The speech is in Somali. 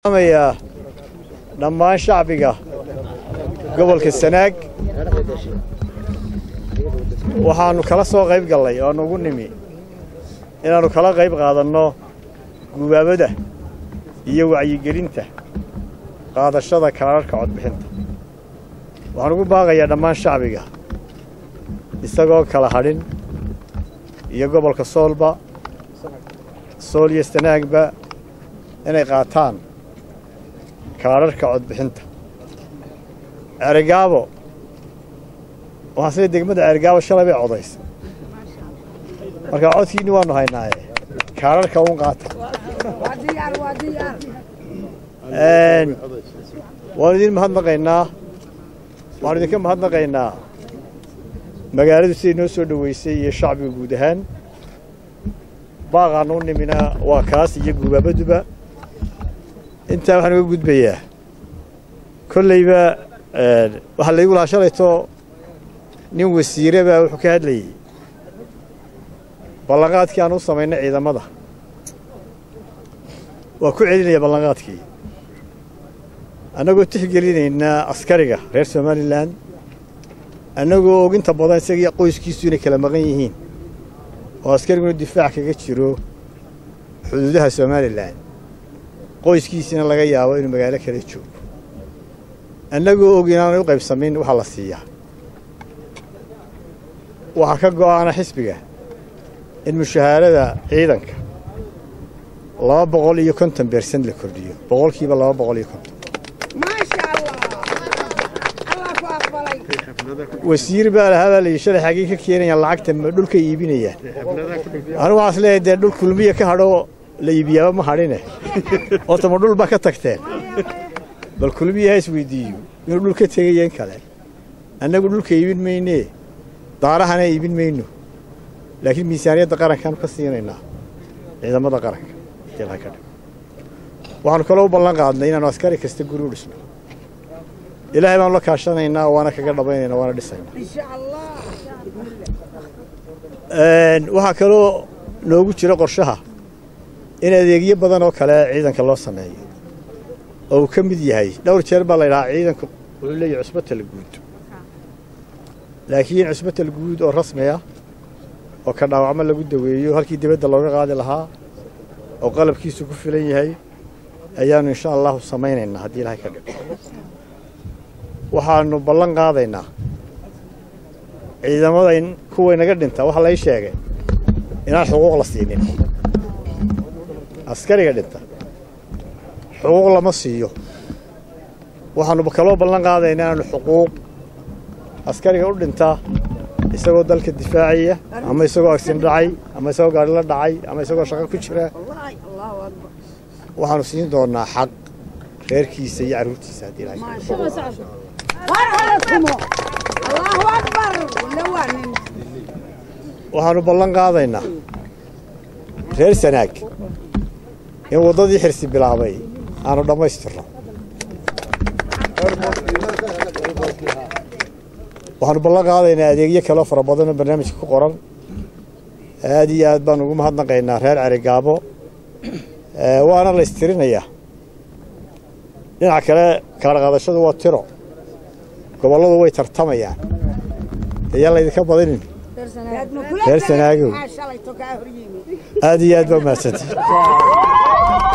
amayaa dhammaan shacbiga gobolka sanaag waxaannu kala soo qayb gallay oo nugu nimi inaannu kala qayb qaadanno gubaabada iyo wacyigelinta qaadashada kaararhka codbixinta waxaan ugu baaqayaa dhammaan shacbiga isagoo kala hadhin iyo gobolka soolba sool iyo sanaagba inay qaataan kaadharhka codbixinta ceerigaabo waxaan sida degmada ceerigaabo shalay bay codaysay markaa codkiinni waannu haynaaye kaadharhka uun qaata waanu idin mahadnaqaynaa waxaanu idinka mahadnaqaynaa magaaladu siday noo soo dhoweysay iyo shacbiga guud ahaan baaqaannu u nimina waa kaas iyo gubaabaduba intaa waxaan uga gudbayaa kollayba waxaa laygu lahaa shalayto nin wasiire baa wuxuu ka hadlayey ballanqaadkii aan u samaynay ciidamada waa ku celinaya ballanqaadkii annagoo tixgelinaynaa askariga reer somalilan annagoo oginta badan isagii qoyskiisu inay kala maqan yihiin oo askariguna difaac kaga jiro xuduudaha somalilan qoyskiisina laga yaabo inuu magaalo kala joogo annagoo og inaanay u qaybsamayn waxaa la siiyaa waxaa ka go'aana xisbiga in mushahaarada ciidanka laba boqol iyo konton bersent la kordhiyo boqolkiiba laba boqol iyo konton wasiir baa lahaa baa layidhi shalay xaggii ka keenayaan lacagta ma dhulka iibinayaan anigu waxaas leeyahay dee dhul kulmiya ka hadho la iibiyaaba ma hadhine horta ma dhul baa ka tagteen bal kulmiya ha isweydiiyo inuu dhul ka tegaya in kale annagu dhulka iibin maynee daarahana iibin mayno laakiin miisaaniyadda qarankaanu ka siinaynaa ciidamada qaranka ilaa ka dhig waxaanu kaloo u ballan qaadnay inaanu askari kasta guri u dhisno ilaahay baanu la kaashanaynaa waana kaga dhabaynaynaa waana dhisaynaa waxaa kaloo noogu jira qorshaha in adeegyo badan oo kale ciidanka loo sameeyo oo uu ka mid yahay dhowr jeer baa la ydhahaa ciidanku wuxuu leeyahay cusbatal guud laakiin cusbatal guud oo rasmi ah oo ka dhaawacmo lagu daweeyo halkii dibadda looga qaadi lahaa oo qalabkiisu ku filan yahay ayaannu insha allahu samaynaynaa haddii ilaahay ka dhigo waxaannu ballan qaadaynaa ciidamada in kuway naga dhinta waxaa lay sheegay inaan xuquuq la siinin askariga dhinta xuquuq lama siiyo waxaannu kaloo ballan qaadaynaa inaanu xuquuq askariga u dhintaa isagoo dalka difaacaya ama isagoo agsin dhacay ama isagoo gaari la dhacay ama isagoo shaqo ku jira waxaannu siin doonnaa xaq reerkiisa iyo carruurtiisa haddii ilahay waxaannu ballan qaadaynaa reer sanaag in waddadii xirsi bilaabay aanu dhammaystirno waxaanu ballan qaadaynaa adeegyo kaleo fara badanoo barnaamijka ku qoran aad iyo aad baan ugu mahadnaqaynaa reer cerigaabo waana la istirinayaa dhinaca kale kala qaadashadu waa tiro gobolladu way tartamayaan ayaan laydinka badinin reer sanaagow aad iyo aad baa mahadsanti